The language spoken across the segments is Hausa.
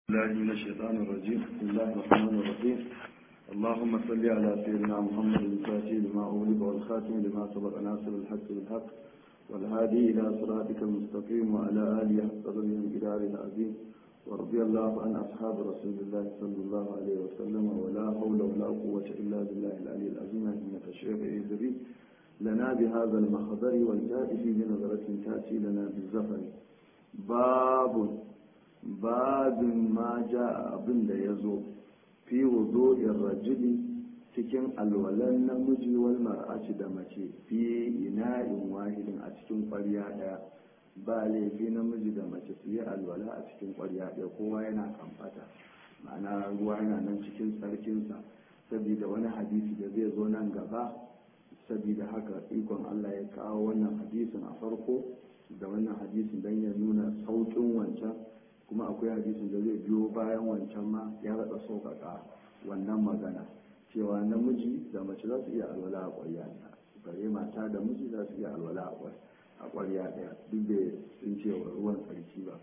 الله من الشيطان الرجيم بسم الله الرحمن الرحيم اللهم صل على سيدنا محمد الفاتح لما أغلق والخاتم لما سبق ناصر الحق بالحق والهادي إلى صراطك المستقيم وعلى آله حق قدره الجدار العظيم ورضي الله عن أصحاب رسول الله صلى الله عليه وسلم ولا حول ولا قوة إلا بالله العلي العظيم إنك الشيخ إدري لنا بهذا المخضر والجائف بنظرة تأتي لنا بالزفر باب babin ma ja abin da ya zo fi wuzo'in rajuli cikin alwalan namiji wal mar'aci da mace fi ina'in wahidin a cikin ƙwarya ɗaya ba laifi namiji da mace su yi alwala a cikin ƙwarya ɗaya kowa yana kamfata ma'ana ruwa yana nan cikin sarkinsa saboda wani hadisi da zai zo nan gaba saboda haka ikon allah ya kawo wannan hadisin a farko da wannan hadisin don ya nuna sauƙin wancan kuma akwai hadisin da zai biyo bayan wancan ma ya rada sauƙaƙa wannan magana cewa namiji da mace za su iya alwala a ƙwarya ɗaya bare mata da miji za su iya alwala a ƙwarya ɗaya duk da sun ce wa ruwan tsarki ba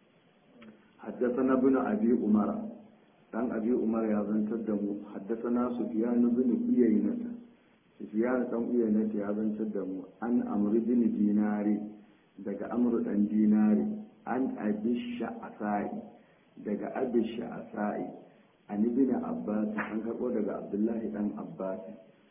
haddasa na bin abi umara dan abi umar ya zantar da mu haddasa na sufiyanu bin uyaynata sufiyanu dan uyaynata ya zantar da mu an amri bin dinari daga amru dan dinari an abisha asa'i daga abisha asa'i an ibn abbas an karbo daga abdullahi dan abbas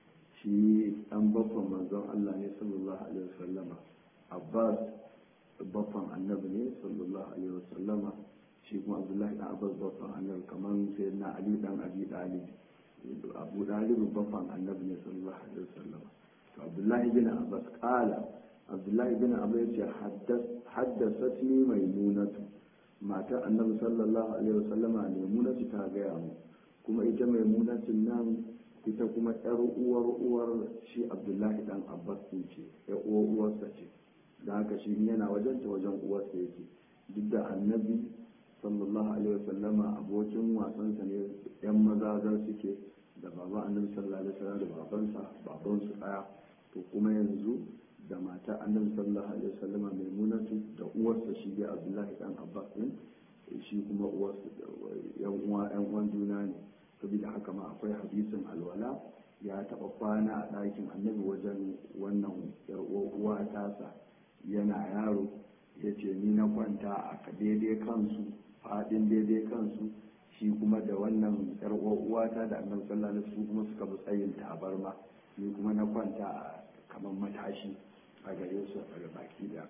shi dan babban manzon Allah ne sallallahu alaihi wasallama abbas babban annabi ne sallallahu alaihi wasallama shi kuma abdullahi dan abbas babban annabi kaman sayyidina ali dan abi talib abu talib babban annabi ne sallallahu alaihi wasallama to abdullahi bin abbas qala abdullahi bin abu ya ce haddasatni maimunatu matar annabi sallallahu alaihi wasallama maimunatu ta gaya mu kuma ita maimunatun nan ita kuma yar uwar uwar shi abdullahi dan abbas din ce yar uwar uwarsa ce da haka shi yana wajen ta wajen uwarsa yake duk da annabi sallallahu alaihi wasallama abokin wasansa ne yan maza suke da baban annabi sallallahu alaihi wasallam da babansa babansu daya to kuma yanzu da mata annabi sallallahu alaihi wasallam maimunatu da uwarsa shi dai abdullahi dan abbas din shi kuma uwarsa yan uwa yan uwan juna ne saboda haka ma akwai hadisin alwala ya taba kwana a ɗakin annabi wajen wannan yar uwa tasa yana yaro ya ce ni na kwanta a daidai kansu faɗin daidai kansu shi kuma da wannan yar uwata da annabi sallallahu alaihi wasallam kuma suka bi tsayin tabarma ni kuma na kwanta a kamar matashi a gare su a baki da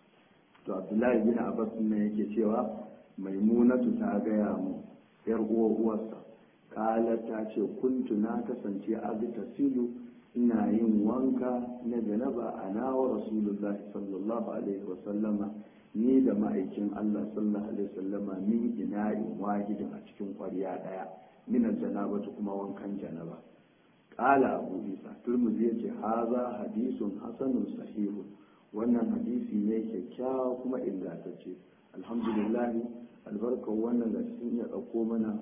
to abdullahi bin abbas ne yake cewa maimunatu ta gaya mu yar uwa uwarsa kala ta ce kuntu na kasance abita silu ina yin wanka na janaba a nawa rasulullahi sallallahu alaihi wasallama ni da ma'aikin allah sallallahu alaihi wasallama min ina'in wahidin a cikin kwarya daya minan janabatu kuma wankan janaba kala abu isa turmuzi ya ce haza hadisun hasanun sahihu wannan hadisi ne kyakkyawa kuma ingantacce alhamdulillah albarkar wannan da sun iya ɗauko mana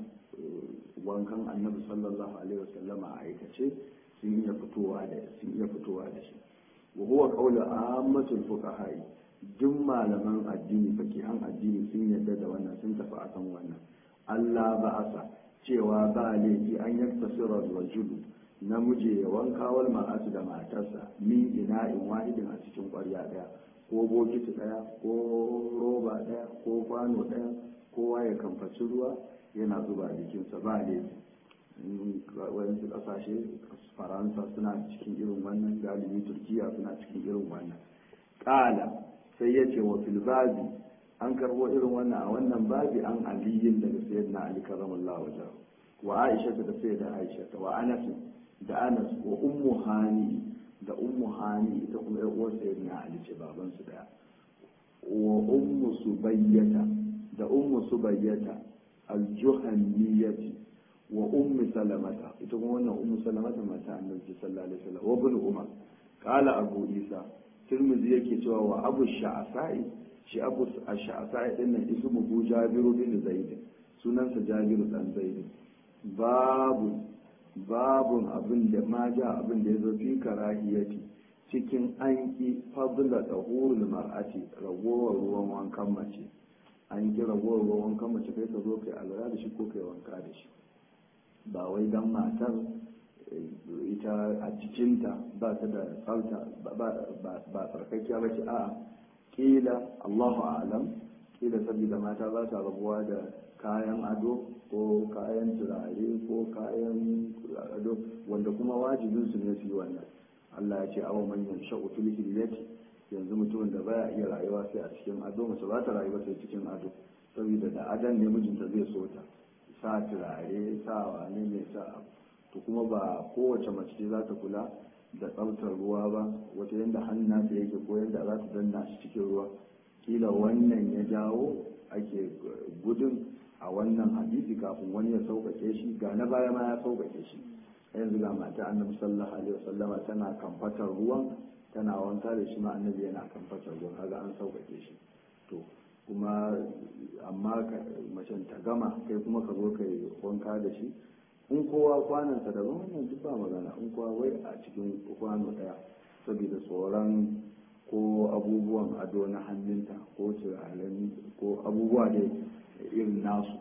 wankan annabi sallallahu alaihi wasallama a aikace sun iya fitowa da sun iya fitowa da shi wa huwa qawlu ammatul fuqaha duk malaman addini fakihan addini sun yarda da wannan sun tafi akan wannan Allah ba'asa cewa ba laifi an yaktasira rajulu namiji ya wanka wal ma'asu da matarsa min ina'in wahidin a cikin ƙwarya ɗaya ko bokiti ɗaya ko roba ɗaya ko kwano ɗaya kowa ya kamfaci ruwa yana zuba jikinsa ba laifi wasu ƙasashe faransa suna cikin irin wannan galibi turkiya suna cikin irin wannan ƙala sai ya ce wa filbabi an karɓo irin wannan a wannan babi an aliyin daga sayyidina ali karamallahu wajen wa aisha da sayyida aisha wa anasin da anas wa ummu hani da ummu hani ita kuma yar uwar sayyidina ali ce baban su daya wa ummu subayyata da ummu subayyata aljuhanniyati wa ummu salamata ita kuma wannan ummu salamata mata annabi sallallahu alaihi wasallam wa ibn umar qala abu isa tirmidhi yake cewa wa abu sha'sa'i shi abu sha'sa'i din nan ismuhu jabiru bin zaid sunansa jabiru dan zaid babu babun abin da ma ja abin da ya zo fi karahiyati cikin an ki fadla da hurul mar'ati ragowar ruwan wankan mace an kira ruwan wankan mace kai ka zo kai alwala da shi ko kai wanka da shi ba wai dan matar ita a cikinta ba ta da tsafta ba tsarkakiya ba ce a'a kila allahu alam kila saboda mata ba ta rabuwa da kayan ado ko kayan turare ko kayan ado wanda kuma wajibin su ne su yi wannan allah ya ce awa manyan sha'utul hilyati yanzu mutumin da baya iya rayuwa sai a cikin ado mace ba ta rayuwa sai cikin ado saboda da adan ne mijinta zai so ta sa turare sa wane ne sa to kuma ba kowace mace ce za ta kula da tsaftar ruwa ba wata yadda hannun ta yake ko yadda za ta danna shi cikin ruwa kila wannan ya jawo ake gudun a wannan hadisi kafin wani ya sauƙaƙe shi ga na baya ma ya sauƙaƙe shi yanzu ga mata annabi sallallahu alaihi wasallama tana kamfatar ruwan tana wanka da shi ma annabi yana kamfatar ruwan kaga an sauƙaƙe shi to kuma amma macen ta gama kai kuma ka zo ka yi wanka da shi in kowa kwanansa daban wannan duk ba magana in kowa wai a cikin kwano daya saboda tsoron ko abubuwan ado na hannunta ko turaren ko abubuwa da irin nasu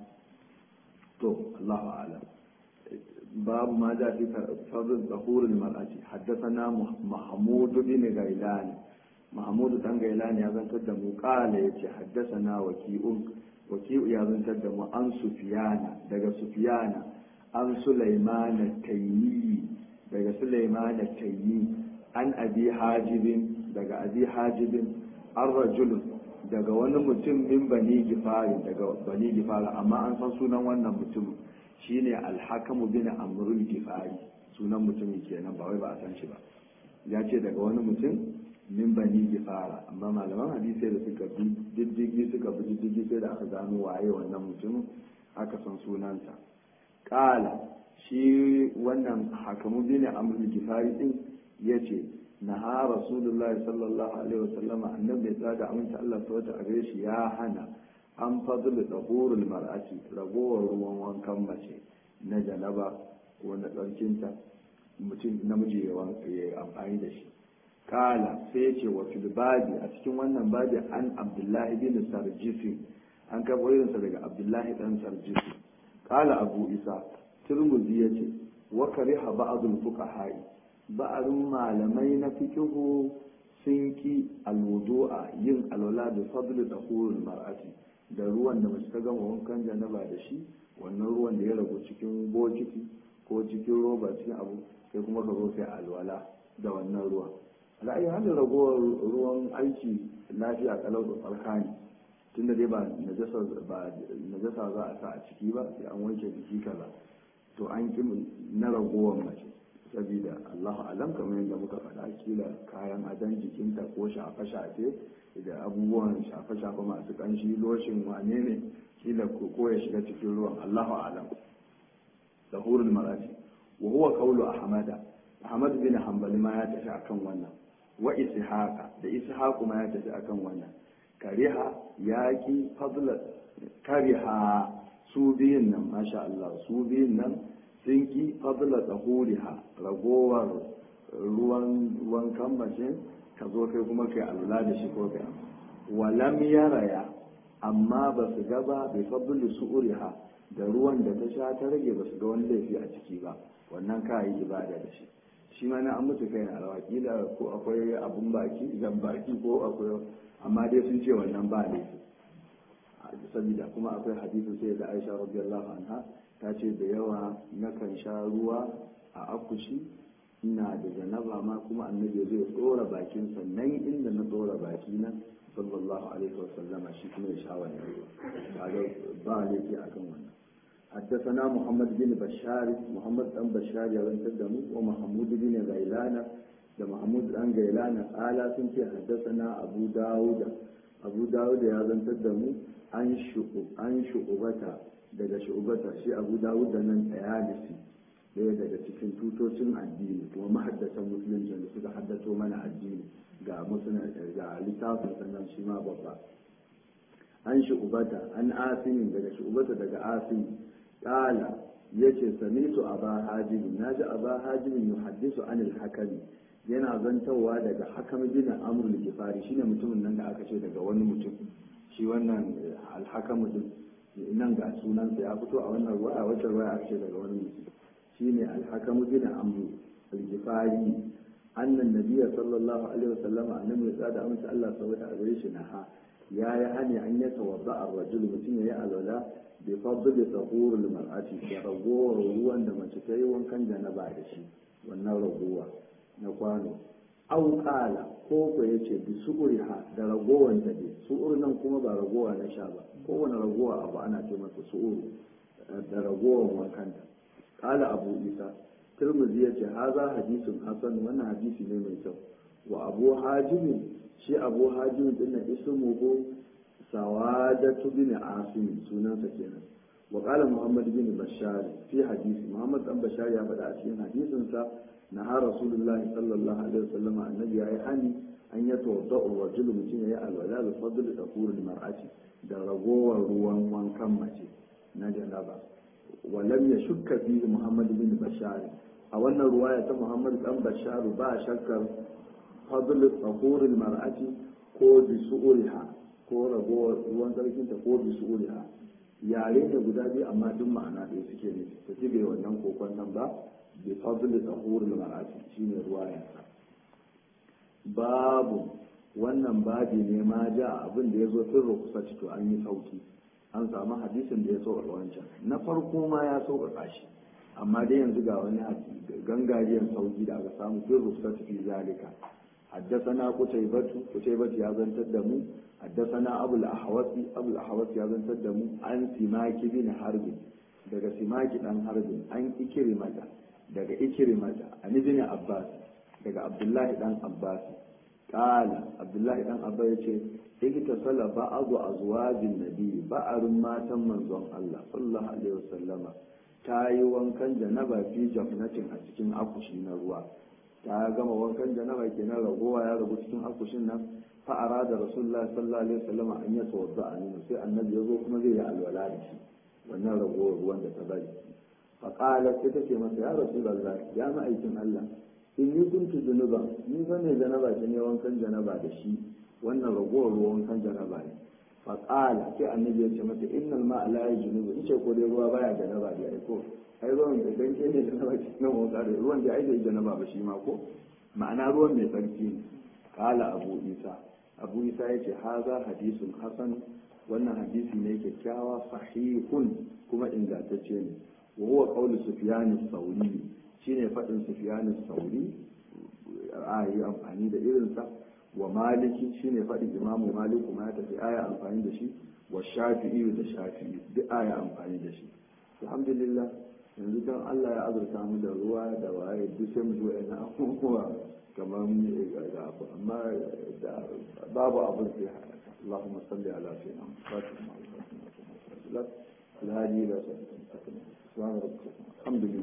to Allahu a'lam babu ma da fi fadl zahurul mar'ati haddathana mahmud bin gailan mahmud dan gailan ya zantar da mu qala yace haddathana waki'un waki'u ya zantar da mu an sufiyana daga sufiyana an Sulaiman Taymi daga Sulaiman Taymi an Abi Hajibin daga Abi Hajibin an rajul daga wani mutum min Bani Gifari daga Bani Gifari amma an san sunan wannan mutum shine Al-Hakamu bin Amrul Gifari sunan mutumin kenan ba wai ba a san shi ba ya ce daga wani mutum min Bani Gifara amma malaman hadisi da suka bi diddigi suka bi diddigi sai da aka gano waye wannan mutumin aka san sunansa kala shi wannan hakamu bin amrul gifari din yace naha rasulullahi sallallahu alaihi wasallama annabi ya tsada aminta Allah subhanahu a gare shi ya hana an fadlu dahurul mar'ati ragowar ruwan wankan mace na janaba ko na tsarkinta mutum namiji ya amfani da shi kala sai yace wa fil babi a cikin wannan babi an abdullahi bin sarjisi an karɓo irinsa daga abdullahi dan sarjisi kala abu isa turmuzi ya ce wa kariha ba'dul fuqaha'i ba'arun malamai na fikihu sun ki alwudu'a yin alwala da fadlu tahurul mar'ati da ruwan da mace ta gama wankan janaba da shi wannan ruwan da ya ragu cikin bokiti ko cikin roba cikin abu sai kuma ka zo kai alwala da wannan ruwan ra'ayi hannun ragowar ruwan aiki lafiya kalau da tsarkani tunda dai ba najasa za a sa a ciki ba sai an wanke jiki kaza to an ki na ragowar mace saboda Allah alam kamar yadda muka faɗa kila kayan adon jikinta ko shafe-shafe da abubuwan shafe-shafe masu ƙanshi loshin wane ne kila ko ya shiga cikin ruwan Allahu alam sahurul marati wa huwa qawlu ahmada ahmad bin hanbali ma ya tafi akan wannan wa ishaqa da ishaqu ma ya tafi akan wannan kariha yaki fadla kariha su biyun nan masha Allah su biyun nan sun ki fadla tsahuriha ragowar ruwan ruwan kammashin ka zo kai kuma kai alula da shi ko kai walam yaraya amma ba su gaba bai fadli su'uriha da ruwan da ta sha ta rage ba su ga wani laifi a ciki ba wannan ka yi ibada da shi shi ma na an mutu kai na rawa kila ko akwai abun baki jan baki ko akwai amma dai sun ce wannan ba laifi saboda kuma akwai hadisin sai da Aisha radiyallahu anha ta ce da yawa nakan sha ruwa a akushi ina da janaba ma kuma annabi zai tsora bakin sannan inda na tsora baki na sallallahu alaihi wa sallama shi kuma ya sha wannan kaga ba laifi akan wannan حدثنا محمد بن بشار محمد بن بشار يرن تدمو ومحمود بن غيلان ده محمود بن غيلان قال سنت حدثنا ابو داود ابو داود يرن تدمو an shu'ubata daga shu'ubata shi abu dawud da nan tsayalisi ɗaya daga cikin tutocin addini kuma mahaddatan musulunci da suka haddato mana addini ga musulun ga littafin sannan shi ma babba an shu'ubata an asimin daga shu'ubata daga asimi ƙala ya ce samitu a ba hajibin na ji a ba hajibin yi haddisu anil hakami yana zantawa daga hakam bin amrul gifari shine mutumin nan da aka ce daga wani mutum shi wannan alhakamu din nan ga sunansa ya fito a wannan ruwa a wata ruwa a ce daga wani mutum shine alhakamu bin amru al-gifari annan nabiyya sallallahu alaihi wasallam annabi ya tsada amince Allah saboda a gare shi naha ya yi hani an ya tawadda ar-rajul mutum ya yi alwala bi fadli tahur al-mar'ati da ragowar ruwan da mace ta yi wankan janaba da shi wannan ragowa na kwano au qala ko ko yace bi su'uriha da ragowar ta dai su'ur nan kuma ba ragowa na sha ba kowane ragowa abu ana ce masa su'uru da ragowar wankan ta qala abu isa tirmidhi yace haza hadisun hasan wannan hadisi ne mai kyau wa abu hajim shi abu hajim din nan ismuhu sawadatu bin asim sunansa kenan wa qala muhammad bin bashar fi hadisi muhammad dan bashar ya faɗa a cikin hadisin sa na har rasulullahi sallallahu alaihi wasallam annabi yayi hani an ya tawadda rajul mutum yayi alwala bi fadl tafurul mar'ati da ragowar ruwan wankan mace na janaba wa lam yashukka fihi muhammad bin bashar a wannan ruwaya ta muhammad dan bashar ba shakkar fadl tafurul mar'ati ko bi su'uriha ko ragowar ruwan sarkinta ko bi su'uriha yare ne guda biyu amma duk ma'ana ɗaya suke ne ta ci bai wannan kokon nan ba bi fadl tahurul mar'ati shine ruwaya babu wannan babi ne ma ja abin da ya zo fin rukusa to an yi sauki an samu hadisin da ya sauƙaƙa wancan na farko ma ya sauƙaƙa shi amma dai yanzu ga wani gangariyan sauki da aka samu fin rukusa fi zalika حدثنا قتيبة قتيبة يا زن تدمو حدثنا أبو الأحوص أبو الأحوص يا زن تدمو عن سماك بن حرب daga simaki dan harbin an ikrimata daga ikrimata an ibn abbas daga abdullahi dan abbas qala abdullahi dan abbas yace ikita sala ba'du azwajin nabi ba'arun matan manzon Allah sallallahu alaihi wasallama ta yi wankan janaba fi jafnatin a cikin akushi na ruwa ta gama wankan janaba kenan ragowa ya ragu cikin akushin nan fa arada rasulullahi sallallahu alaihi wasallam an ya tawadda an sai annabi yazo kuma zai yi alwala da shi wannan ragowar ruwan da ta bari fa qala sai take masa ya rasulullahi ya ma'aikin Allah inni kuntu junuba ni fa ne janaba ce ne wankan janaba da shi wannan ragowar ruwan wankan janaba ne fa qala sai annabi ya ce mata innal ma'a la yajunubu in ce ko dai ruwa baya janaba da ai ko ai ruwan da dan ke ne janaba ce nan wanka da ruwan da ai da janaba ba shi ma ko ma'ana ruwan mai tsarki ne kala abu isa abu isa ya ce haza hadisun hasan wannan hadisi ne kyakkyawa sahihun kuma ingantacce ne wa huwa qawlu sufyan as-sauri shine fadin sufyan as-sauri a yi amfani da irinsa wa maliki shine fadin imamu malik kuma ya tafi aya amfani da shi wa shafi'i da shafi'i duk aya amfani da shi alhamdulillah yanzu don Allah ya azurta mu da ruwa da waye duk sai mu zuwa ina abubuwa kamar ga abu amma da babu abin sai haka Allahumma salli ala sayyidina Muhammad wa ala alihi wa sahbihi subhana rabbika alhamdulillah